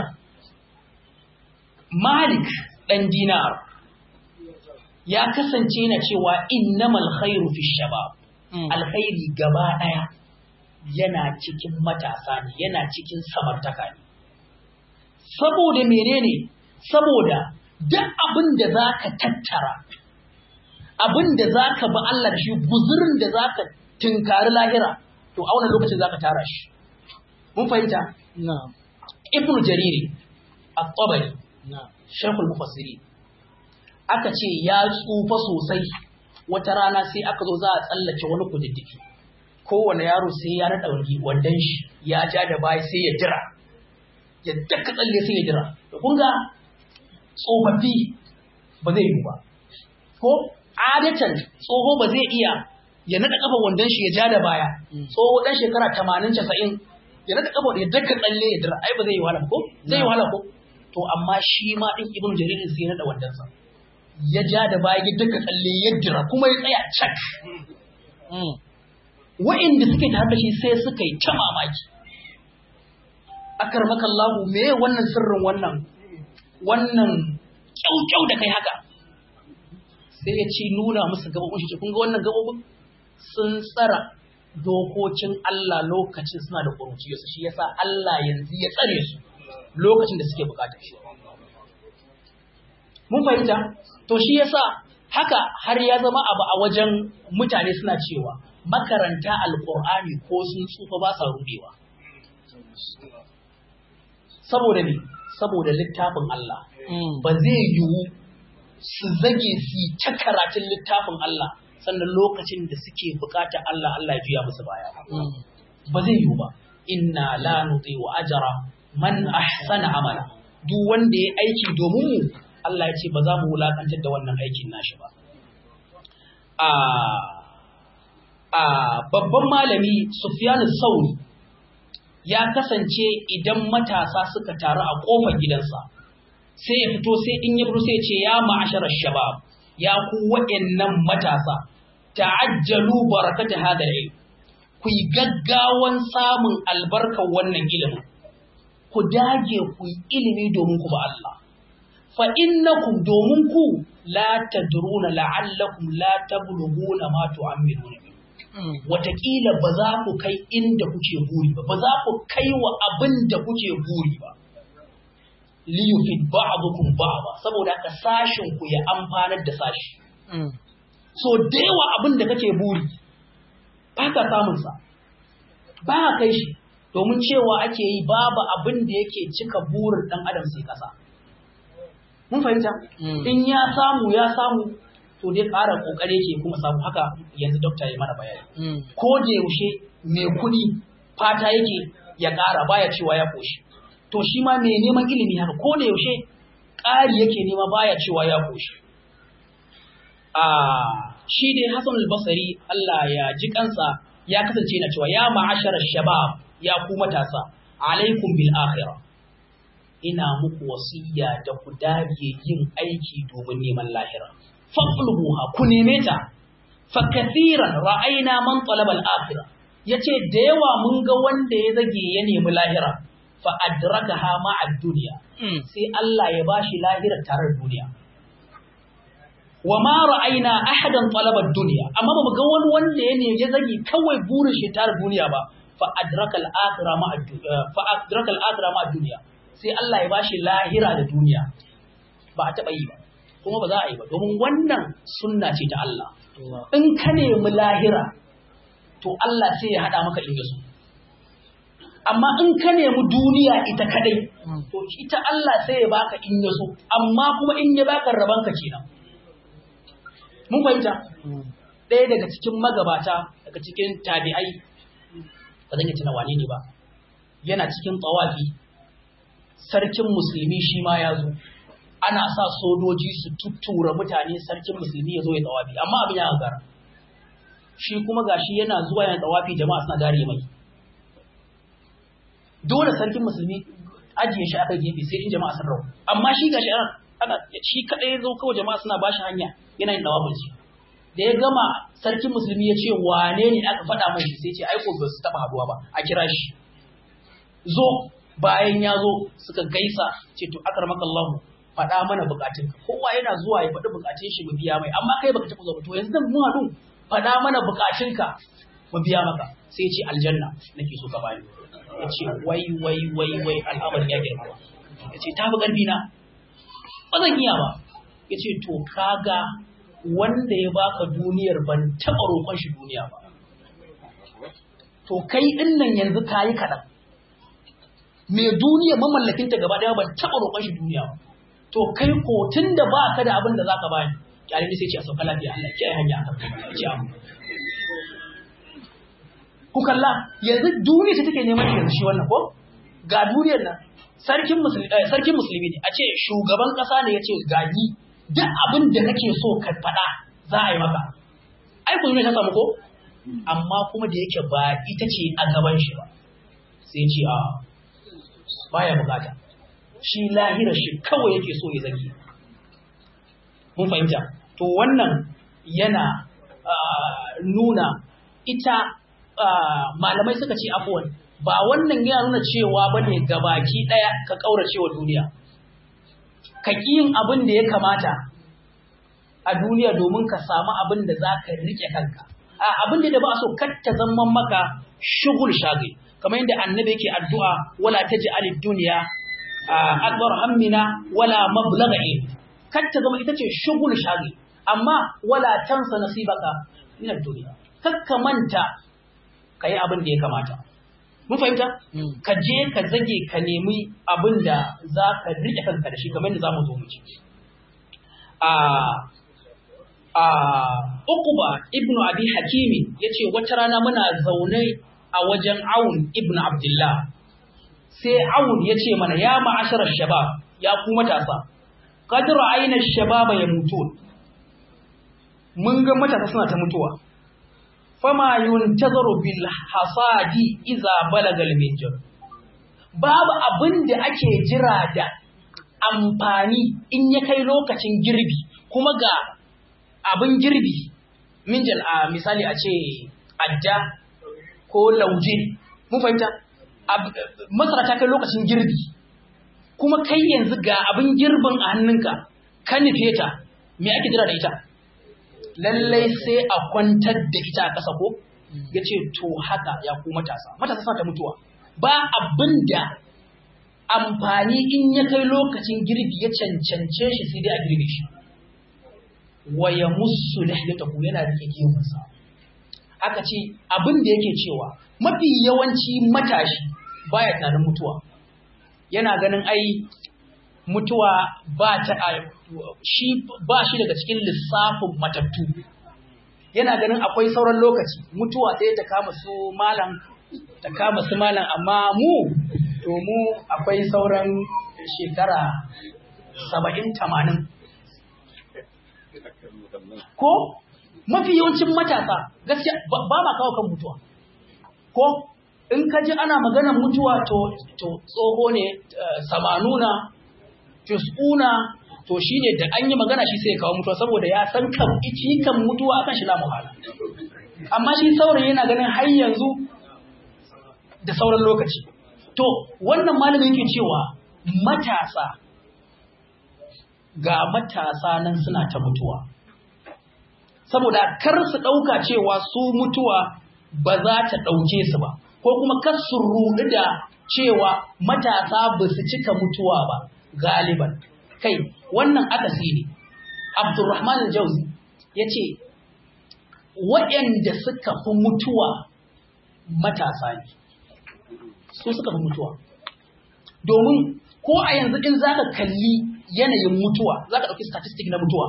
[SPEAKER 2] Malik ɗan dinar ya kasance na cewa innamal khairu fi shabab alkhairi gaba ɗaya yana cikin matasa ne yana cikin samartaka ne saboda menene saboda duk abin da zaka tattara abin da zaka bi Allah da shi guzurin da zaka tinkari lahira to a wannan lokacin zaka tara shi mun fahimta
[SPEAKER 3] na'am
[SPEAKER 2] ibnu jariri at-tabari
[SPEAKER 3] na'am
[SPEAKER 2] shaykhul mufassiri aka ce ya tsufa sosai wata rana sai aka zo za a tsallake wani kududdufi kowane yaro sai ya naɗa wani wandan shi ya ja da baya sai ya jira ya daka tsalle sai ya jira da kun ga tsofaffi ba zai yi ba ko adatan tsoho ba zai iya ya naɗa kafa wandan shi ya ja da baya tsoho ɗan shekara tamanin casa'in ya naɗa kafa ya daka tsalle ya jira ai ba zai yi wahala ko zai yi wahala ko to amma shi ma ɗin ibn jaririn sai ya naɗa wandansa ya ja da baya ya daka tsalle ya jira kuma ya tsaya cak wa'inda suke tare da shi sai suka yi ta mamaki akar makallahu me wannan sirrin wannan wannan kyaukyau da kai haka sai ya ce nuna musu gabobin shi kun ga wannan gabobin sun tsara dokokin Allah lokacin suna da ƙuruciyarsu shi yasa Allah yanzu ya tsare su lokacin da suke bukatar shi mun fahimta to shi yasa haka har ya zama abu a wajen mutane suna cewa makaranta alƙur'ani ko sun tsufa ba sa rudewa saboda ne saboda littafin Allah ba zai yiwu su zage su ta karatun littafin Allah sannan lokacin da suke bukatar Allah Allah ya juya musu baya ba zai yiwu ba inna la wa ajra man ahsana amala duk wanda ya aiki domin mu Allah ya ce ba za mu wulakantar da wannan aikin nashi ba a a babban malami Sufyan Sauri ya kasance idan matasa suka taru a kofar gidansa sai ya fito sai in ya fito sai ya ce ya ma'asharar shabab ya ku waɗannan matasa ta'ajjalu barakata hadal ilm ku yi gaggawan samun albarkar wannan ilimin ku dage ku yi ilimi domin ku ba Allah fa innakum domin ku la tadruna la'allakum la tablughuna ma tu'amiluna Wataƙila ba za ku kai inda kuke buri ba, ba za ku kai wa abin da kuke buri ba. Liyufid ba'abukum ba'aba, saboda haka sashin ku ya amfanar da sashi. So da yawa abin da kake buri, ba ka samunsa, ba kai shi, domin cewa ake yi babu abin da yake cika burin ɗan adam sai ƙasa. Mun fahimta? In ya samu ya samu to dai ƙara ƙoƙari ke kuma samu haka yanzu dokta ya mana bayani. Ko da yaushe mai kuɗi fata yake ya ƙara baya cewa ya koshi. To shi ma mai neman ilimi haka ko da yaushe ƙari yake nema baya cewa ya koshi. A shi dai Hassan al-Basri Allah ya ji kansa ya kasance na cewa ya ma'ashara shabab ya ku matasa alaikum bil akhirah ina muku wasiya da ku dage yin aiki domin neman lahira. faqlubuha ku neme ta fa kathiran ra'ayna man talaba al-akhirah yace da yawa mun ga wanda ya zage ya nemi lahira fa adrakaha ma'a ad-dunya sai Allah ya bashi lahira tare da duniya wa ma ra'ayna ahadan talaba ad-dunya amma ba mu ga wani wanda ya ne ya zage kawai burin shi tare duniya ba fa adraka al-akhirah ma'a fa adraka al-akhirah ma'a ad-dunya sai Allah ya bashi lahira da duniya ba a taba yi ba kuma ba za a yi ba domin wannan sunna ce ta Allah in ka nemi lahira to Allah sai ya haɗa maka in yaso amma in ka nemi duniya ita kadai to ita Allah sai ya baka in yaso amma kuma in ya baka rabanka kenan mun fahimta ɗaya daga cikin magabata daga cikin tabi'ai ba zan yi tuna wane ne ba yana cikin tsawafi sarkin musulmi shi ma ya zo ana sa sojoji su tuttura mutane sarkin musulmi ya zo ya tsawafi amma abin ya gagara shi kuma gashi yana zuwa yana tsawafi jama'a suna gare mai dole sarkin musulmi ajiye shi aka gefe sai in jama'a sun rau amma shi gashi ana shi kadai ya zo kawai jama'a suna bashi hanya yana yin tsawafin shi da ya gama sarkin musulmi ya ce wane ne aka faɗa mai sai ce aiko ba su taɓa haduwa ba a kira shi zo bayan ya zo suka gaisa ce to akar maka Allah faɗa mana bukatun kowa yana zuwa ya faɗi bukatun shi mu biya mai amma kai baka taɓa zuwa to yanzu zan mu haɗu faɗa mana bukatun ka mu biya maka sai ya ce aljanna nake so ka bani ya ce wai wai wai wai al'amarin ya girma ya ce ta fi ƙarfi na ba zan iya ba ya ce to kaga wanda ya baka duniyar ban taɓa roƙon shi duniya ba. To kai ɗin nan yanzu ka yi kaɗan. Me duniya mamallakinta gaba ɗaya ban taɓa roƙon shi duniya ba. To kai ko tun da ba ka da abin da za ka bani, kyale sai ce a sauka lafiya Allah kiyaye hanya a kan ce amma. Ku kalla yanzu duniya ce take neman yanzu shi wannan ko? Ga duniyar nan sarkin musulmi ne a ce shugaban ƙasa ne ya ce gani duk abin da kake so ka faɗa za a yi maka. Ai ku ta samu ko? Amma kuma da yake ba ita ce a gaban shi ba. Sai ce a baya bukata. Shi lahira shi kawai yake so ya zaki. Mun fahimta. To wannan yana nuna ita malamai suka ce afuwan ba wannan yana nuna cewa bane gabaki ɗaya ka ƙaurace wa duniya. ka ƙi yin abin da ya kamata a duniya domin ka samu abin da za ka riƙe kanka. A abin da ba a so kar ta zama maka shugul shagai, kamar yadda annabi yake addu'a wala ta ji alid duniya akbar hammina wala mablaga ilmi. Kar ta zama ita ce shugul shagai, amma wala tansa nasibaka min duniya. Kar ka manta ka yi abin da ya kamata. Mun fahimta? Ka je ka zage ka nemi abin da za ka riƙe kanka da shi kamar yadda za mu zo mu ci. Uquba ibnu Abi Hakimi ya ce wata rana muna zaune a wajen Aun ibnu Abdullah. Sai Aun ya ce mana ya ma'asharar shabab ya ku matasa. Kadra aina shababa ya mutu. Mun ga matasa suna ta mutuwa. fama yuntazaru bil hasadi iza balagal minjir babu abin da ake jira da amfani in ya kai lokacin girbi kuma ga abin girbi minjal a misali a ce adda ko lauje mun fahimta masara ta kai lokacin girbi kuma kai yanzu ga abin girbin a hannunka ka nufe ta me ake jira da ita lallai sai a kwantar da ita a ƙasa ko ya ce to haka ya ku matasa matasa suna ta mutuwa ba abin da amfani in ya kai lokacin girbi ya cancance shi sai dai a girbe shi waya musu lahlatahu yana rike gemunsa aka ce abin da yake cewa mafi yawanci matashi baya tunanin mutuwa yana ganin ai mutuwa ba ta shi ba shi daga cikin lissafin matattu yana ganin akwai sauran lokaci mutuwa ɗaya ta kama su malam ta kama su malam amma mu to mu akwai sauran shekara saba'in tamanin ko mafi yawancin matasa gaskiya ba ma kawo kan mutuwa ko in ka ji ana maganar mutuwa to tsoho ne samanuna tis'una to shine da an yi magana shi sai ya kawo mutuwa saboda ya san kan ici kan mutuwa akan shi la muhala amma shi saurayi yana ganin har yanzu da sauran lokaci to wannan malamin yake cewa matasa ga matasa nan suna ta mutuwa saboda kar su ɗauka cewa su mutuwa ba za ta ɗauke su ba ko kuma kar su ruɗu da cewa matasa ba su cika mutuwa ba galiban kai wannan akasi ne abdurrahman jauzi ya ce waɗanda suka fi mutuwa matasa ne su suka fi mutuwa domin ko a yanzu in za ka kalli yanayin mutuwa za ka ɗauki statistic na mutuwa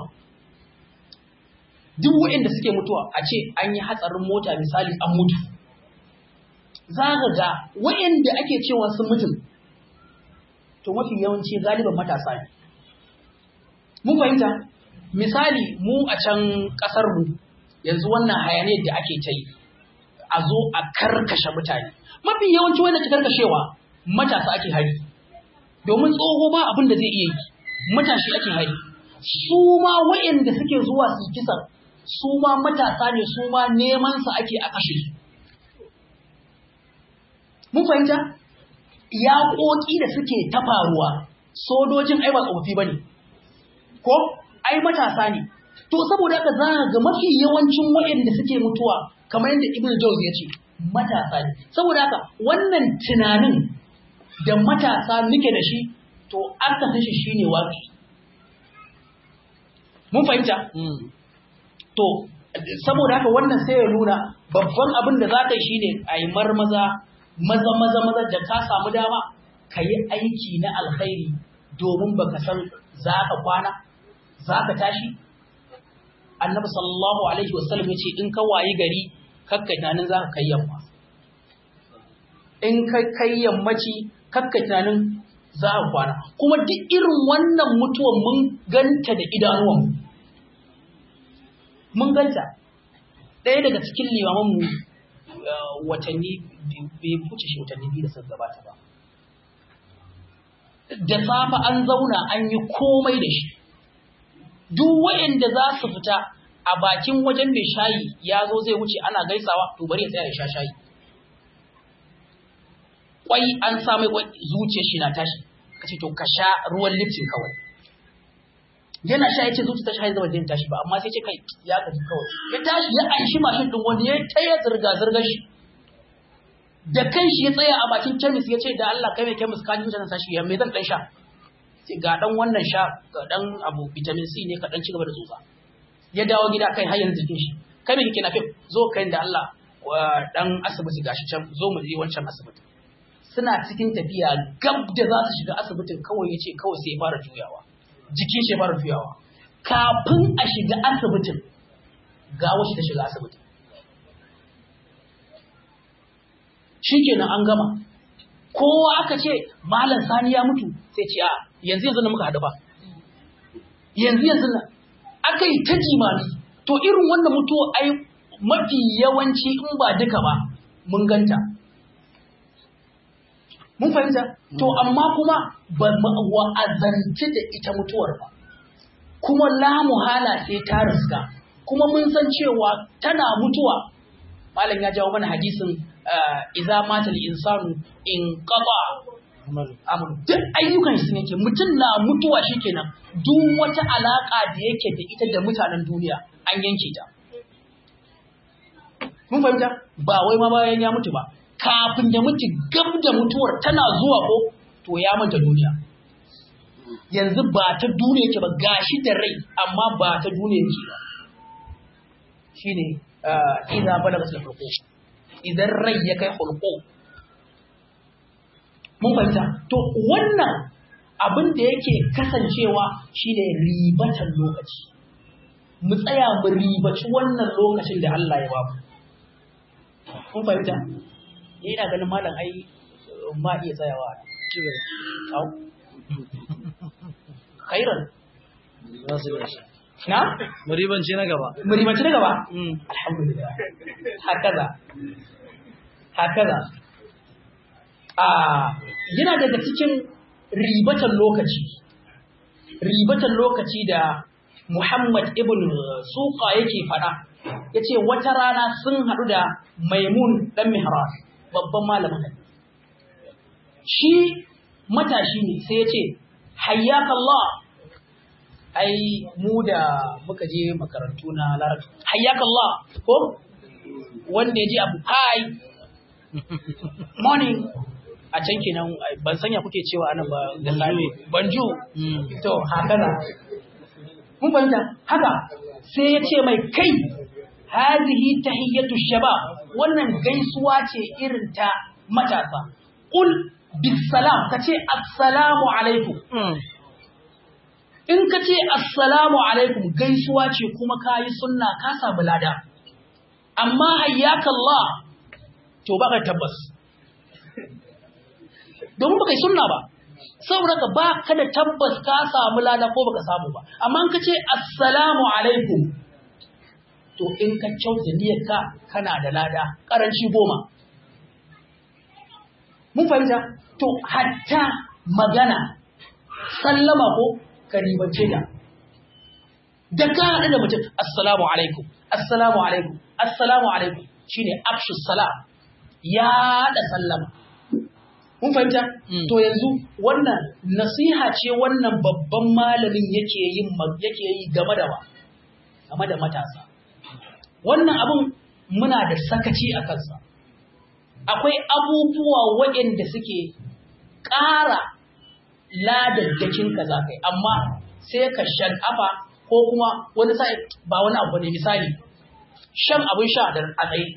[SPEAKER 2] duk waɗanda suke mutuwa a ce an yi hatsarin mota misali an mutu za ka ga waɗanda ake cewa sun mutum to mafi yawanci galiban matasa ne mun fahimta misali mu a can ƙasarmu yanzu wannan hayaniyar da ake ta yi a zo a karkashe mutane mafi yawanci wanda ke karkashewa matasa ake hari domin tsoho ba abin da zai iya yi matashi ake hari su ma waɗanda suke zuwa su kisan su ma matasa ne su ma neman su ake a kashe su mun fahimta yaƙoƙi da suke ta faruwa sojojin ai ba tsofaffi bane ko ai matasa ne to saboda haka za ga mafi yawancin waɗanda suke mutuwa kamar yadda Ibn Jawz ya ce matasa ne saboda haka wannan tunanin da matasa muke da shi to aka san shi shine waƙi mun fahimta to saboda haka wannan sai ya nuna babban abin da za ka yi shine a yi marmaza maza maza maza da ka samu dama ka yi aiki na alkhairi domin baka san za ka kwana za ka tashi annabi sallallahu alaihi wasallam ya ce in ka wayi gari kakka tunanin za ka kai yamma in ka kai yammaci kakka tunanin za ka kwana kuma duk irin wannan mutuwan mun ganta da idanuwan mun ganta ɗaya daga cikin limamanmu watanni bai wuce shi watanni biyu da suka gabata ba da safa an zauna an yi komai da shi duk wayanda za su fita a bakin wajen mai shayi ya zo zai wuce ana gaisawa to bari ya tsaya ya sha shayi kwai an sa mai kwai zuciyar shi na tashi kace to ka sha ruwan liftin kawai yana sha yace zuciya ta sha zama zai tashi ba amma sai ce kai ya gaji kawai ya tashi ya anshi mashin din wanda ya taya zirga zirgar shi da kan shi ya tsaya a bakin kemis ya ce da Allah kai mai kemis ka ji mutanen sashi ya me zan dan sha sai ga dan wannan sha ga dan abu vitamin C ne ka dan ci gaba da tsotsa ya dawo gida kai har yanzu jikin shi kai me kike nafi zo kai da Allah dan asibiti gashi can zo mu je wancan asibiti suna cikin tafiya gab da za su shiga asibitin kawai yace kawai sai ya fara juyawa jikin shi ya fara juyawa kafin a shiga asibitin gawo shi ta shiga asibitin shikenan an gama kowa aka ce malam sani ya mutu sai ce a yanzu yanzu na muka haɗu ba yanzu yanzu na aka yi ta jimami to irin wannan mutuwa ai mafi yawanci in ba duka ba mun ganta mun fahimta to amma kuma ba wa'azanci da ita mutuwar ba kuma la muhala sai ta riska kuma mun san cewa tana mutuwa malam ya jawo mana hadisin idza mata al-insanu in qata amal duk ayyukan shi ne ke mutum na mutuwa shikenan duk wata alaka da yake da ita da mutanen duniya an yanke ta mun fahimta ba wai ma bayan ya mutu ba kafin ya mutu gab da mutuwar tana zuwa ko to ya manta duniya yanzu ba ta duniya yake ba gashi da rai amma ba ta duniya yake ba shine idza balaga al-hulqum idan rai ya kai hulqu mun fahimta to wannan abin da yake kasancewa shine ribatan lokaci mu tsaya mu ribaci wannan lokacin da Allah ya ba mu mun fahimta ni ina ganin malam ai ma iya tsayawa au khairan na
[SPEAKER 3] Muribanci na gaba.
[SPEAKER 2] murimanci na gaba alhamdulillah hakaza hakaza a yana daga cikin ribatan lokaci ribatan lokaci da Muhammad ibn Suqa yake fada yace wata rana sun haɗu da Maimun dan Mihran babban malamin hadisi shi matashi ne sai yace hayyakallah ai mu da muka je makarantu na larabci hayyakallah ko wanda ya ji abu hi morning a can kenan ban sanya kuke cewa anan ba da lami banju to haka na mun fahimta haka sai ya ce mai kai hadhihi tahiyyatu shabab wannan gaisuwa ce irin ta matasa qul bisalam kace assalamu alaikum in kace assalamu alaikum gaisuwa ce kuma kayi sunna ka samu lada amma hayyaka Allah to baka tabbas domin baka yi sunna ba saboda ka ba ka da tabbas ka samu lada ko baka samu ba amma in kace assalamu alaikum to in ka kyauta niyyarka kana da lada karanci goma mun fahimta to hatta magana sallama ko ka ribance ta da ka haɗu da mutum assalamu alaikum assalamu alaikum assalamu alaikum shine afshu salam ya da sallama mun fahimta to yanzu wannan nasiha ce wannan babban malamin yake yin yake yi game da wa game da matasa wannan abun muna da sakaci a kansa akwai abubuwa waɗanda suke ƙara ladaddakin ka za ka yi amma sai ka shan afa ko kuma wani sa'i ba wani abu ne misali shan abin sha da a tsaye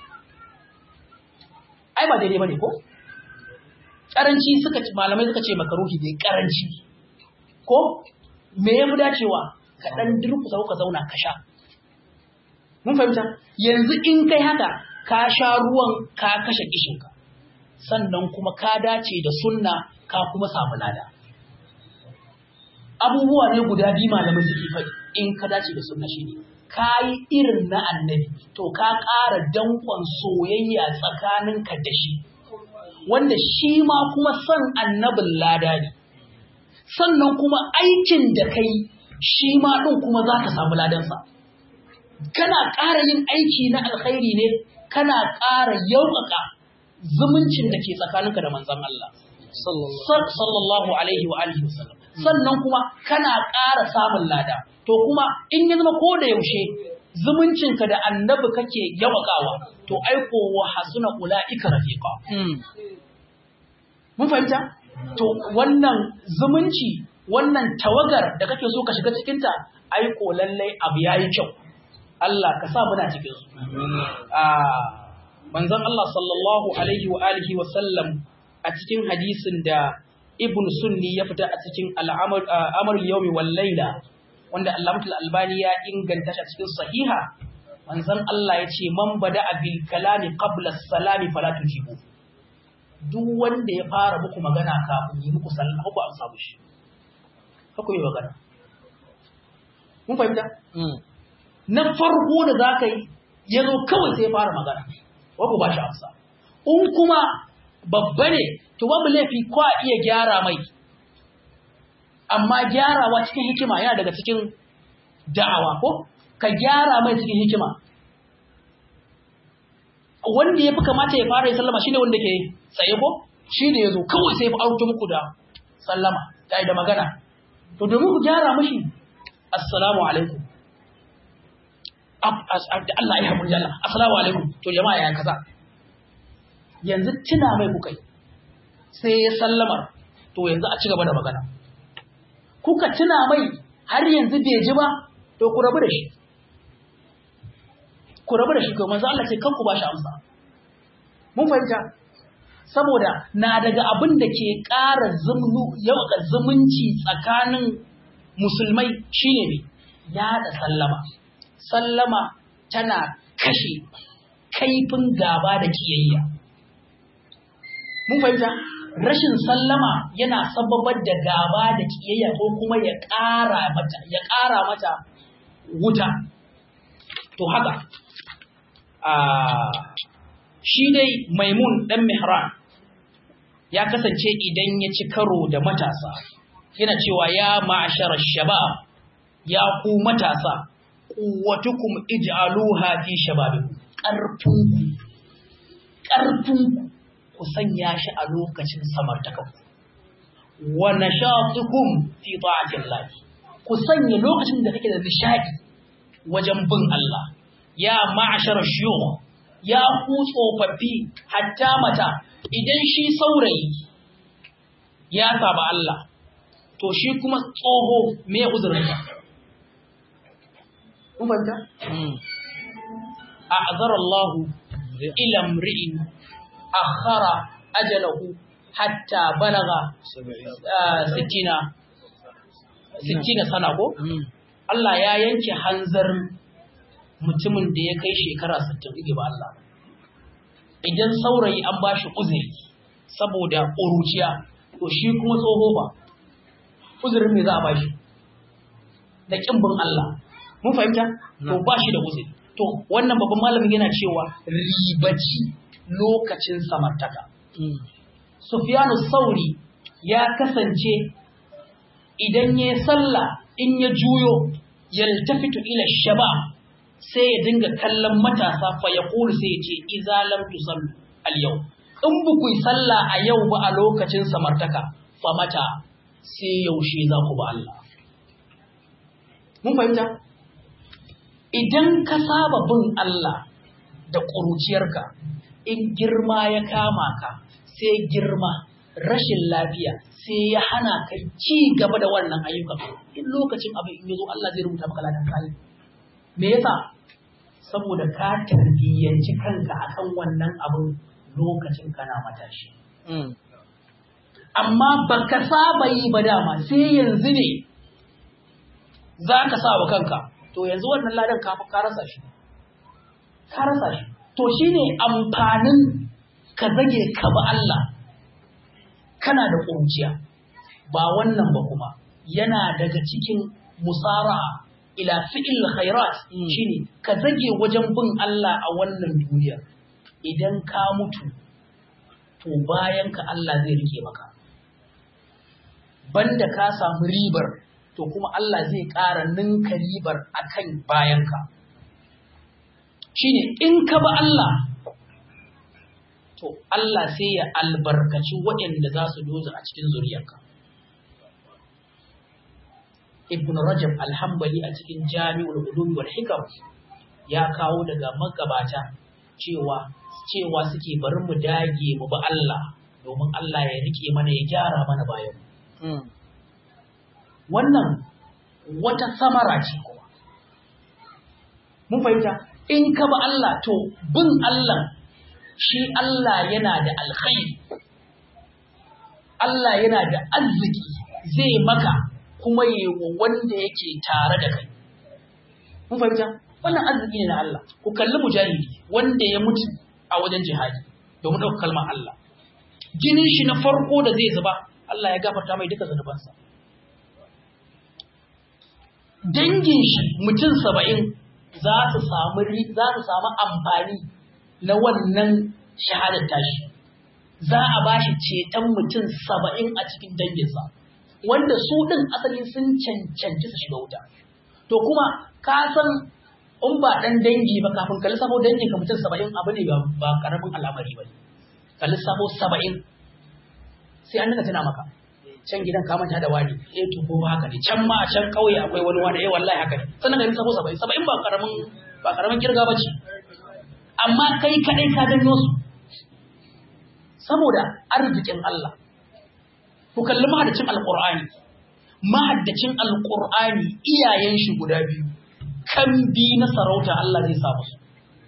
[SPEAKER 2] ai ba daidai bane ko karanci suka malamai suka ce makaruhi ne karanci ko me ya fi dacewa ka dan durkusa ka zauna ka sha mun fahimta yanzu in kai haka ka sha ruwan ka kashe kishinka sannan kuma ka dace da sunna ka kuma samu lada abubuwa ne guda biyu malamai suke faɗi in ka dace da sunna shine ka yi irin na annabi to ka ƙara danƙon soyayya tsakaninka da shi wanda shi ma kuma son annabin lada ne sannan kuma aikin da kai shi ma ɗin kuma za ka samu ladansa kana ƙara yin aiki na alkhairi ne kana ƙara yauƙaƙa zumuncin da ke tsakaninka da manzon Allah sallallahu alaihi wa alihi wasallam sannan kuma kana ƙara samun lada to kuma in ya zama ko da yaushe zumuncinka da annabi kake yawakawa to aiko wa hasuna ula'ika rafiqa mun fahimta to wannan zumunci wannan tawagar da kake so ka shiga cikinta aiko lallai abu yayi kyau Allah ka sa muna cikin su manzon Allah sallallahu alaihi wa alihi wa sallam a cikin hadisin da Ibn Sunni ya fita a cikin al'amar yaumi wal laila wanda Allamatul Albani ya inganta shi a cikin sahiha manzon Allah ya ce man bada bil kalami qabla salami fala tujibu duk wanda ya fara muku magana kafin yi muku sallama ku amsa mushi ku yi magana mun fahimta na farko da zaka yi yazo kawai sai ya fara magana wa ku ba shi amsa in kuma babba ne to babu laifi ko a iya gyara mai amma gyarawa cikin hikima yana daga cikin da'awa ko ka gyara mai cikin hikima wanda ya fi kamata ya fara ya sallama shine wanda ke tsaye ko shine yazo kawai sai ya auto muku da sallama dai da magana to domin ku gyara mishi assalamu alaikum Allah ya haƙuri Allah assalamu alaikum to jama'a ya kaza yanzu tuna mai kukai sai ya sallamar to yanzu a ci gaba da magana kuka tuna mai har yanzu bai ji ba to ku rabu da shi ku rabu da shi ko manzo Allah ce kan ku bashi amsa mun fahimta saboda na daga abin da ke ƙara yawa zumunci tsakanin musulmai shine ne ya da sallama sallama tana kashe kaifin gaba da kiyayya mun fahimta rashin sallama yana sababar da gaba da kiyayya ko kuma ya ƙara mata ya ƙara mata wuta to haka a shi dai maimun dan mihran ya kasance idan ya ci karo da matasa yana cewa ya ma'ashara shabab ya ku matasa quwwatukum ij'aluha fi shababikum ƙarfinku ƙarfinku ku sanya shi a lokacin samartakanku wa nashatukum fi ta'atillah ku sanya lokacin da kake da nishadi wajen bin Allah ya ma'ashara shuyukh ya ku tsofaffi hatta mata idan shi saurayi ya saba Allah to shi kuma tsoho me uzurin ka kun a'zara Allah ila imri'in akhara ajalahu hatta balaga ah, sittina sittina sana ko Allah ya yanke hanzarin mutumin da ya kai shekara 60 ige ba Allah idan saurayi an ba shi uzuri saboda ƙuruciya to shi kuma tsoho ba uzurin me za a ba shi da ƙimbin Allah mun fahimta to ba shi da uzuri to wannan babban malamin yana cewa ribaci lokacin samartaka Sufyanu Sauri ya kasance idan ya sallah in ya juyo yaltafitu ila shaba sai ya dinga kallon matasa fa ya kulu sai ya ce iza lam tusallu al yau in ba ku yi sallah a yau ba a lokacin samartaka fa mata sai yaushe za ku ba Allah mun fahimta idan ka saba bin Allah da ƙuruciyarka in girma ya kama ka sai girma rashin lafiya sai ya hana ka ci gaba da wannan ayyukan in lokacin abin in yazo Allah zai rubuta maka ladan kai me yasa saboda ka tarbiyyanci kanka akan wannan abin lokacin kana matashi amma baka saba yi ba dama sai yanzu ne za ka sa wa kanka to yanzu wannan ladan ka ka rasa shi ka rasa shi to shine amfanin ka zage ka ba Allah kana da ƙuruciya ba wannan ba kuma yana daga cikin musara ila fi'il khairat shine ka zage wajen bin Allah a wannan duniya idan ka mutu to bayan ka Allah zai rike maka banda ka samu ribar to kuma Allah zai ƙara ninka ribar akan bayanka shine in ka ba Allah to Allah sai ya albarkaci waɗanda za su doza a cikin zuriyarka. Ibn Rajab alhambali a cikin Jami'ul Ulum wal Hikam ya kawo daga magabata cewa cewa suke bari mu dage mu ba Allah domin Allah ya rike mana ya gyara mana bayan. Wannan wata samara ce kuma. Mun fahimta in ka ba Allah to bin Allah shi Allah yana da alkhairi, Allah yana da arziki zai maka kuma yi wa wanda yake tare da kai. Mun fahimta? Wannan arziki ne na Allah. Ku kalli mujahidi wanda ya mutu a wajen jihadi domin ɗauka kalmar Allah. Jinin shi na farko da zai zuba, Allah ya gafarta mai duka zunubansa. Dangin shi mutum saba'in za su samu amfani na wannan shahadar tashi za a ba shi ceton mutum saba'in a cikin danginsa wanda su ɗin asali sun cancanci su shiga wuta to kuma ka san in ba ɗan dangi ba kafin ka lissafo dangin ka mutum saba'in abu ne ba ƙaramin al'amari ba ka lissafo saba'in sai an tana maka can gidan ka manta da wani eh to ko haka ne can ma a can kauye akwai wani wani eh wallahi haka ne sannan ka lissafo saba'in saba'in ba ƙaramin ba ƙaramin kirga ba ce amma kai kaɗai ka janyo su saboda arzikin Allah. Ku kalli mahaddacin Alƙur'ani, mahaddacin Alƙur'ani iyayen shi guda biyu, kan bi na sarauta Allah zai sa musu.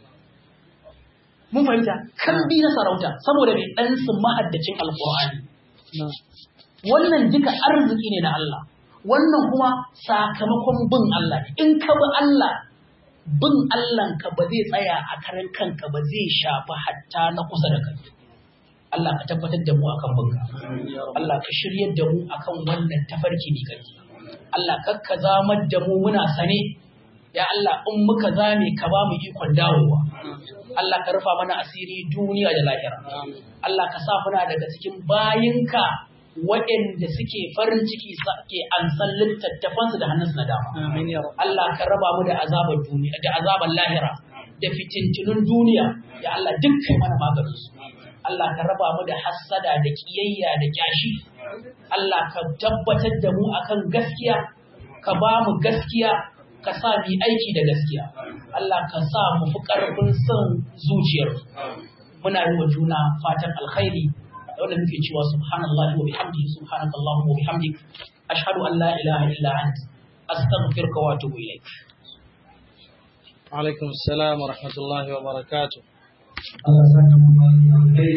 [SPEAKER 2] Mun fahimta, kan bi na sarauta saboda mai ɗansu mahaddacin Alƙur'ani. Wannan duka arziki ne na Allah, wannan kuma sakamakon bin Allah ne. In ka bi Allah, bin Allahnka ba zai tsaya a karan kanka ba zai shafi hatta na kusa da kai. Allah ka tabbatar da mu akan binka. Allah ka shiryar da mu akan wannan tafarki ne kai. Allah kakka zamar da mu muna sane. Ya Allah in muka zame ka ba mu ikon dawowa. Allah ka rufa mana asiri duniya da lahira. Allah ka sa muna daga cikin bayinka waɗanda suke farin ciki suke ansan littattafansu da hannunsu na dama. Allah ka raba mu da azabar duniya da azabar lahira da fitintunun duniya ya Allah duk kai mana maganin su. Allah ka raba mu da hassada da kiyayya da kyashi. Allah ka tabbatar da mu akan gaskiya ka ba mu gaskiya ka sa mu aiki da gaskiya. Allah ka sa mu fi ƙarfin son zuciyar. Muna yi wa juna fatan alkhairi wanda muke cewa subhanallahi wa bihamdihi subhanakallahumma wa bihamdik ashhadu an la ilaha illa ant astaghfiruka wa atubu ilaik
[SPEAKER 3] وعليكم السلام ورحمة الله وبركاته
[SPEAKER 2] Allah saka mu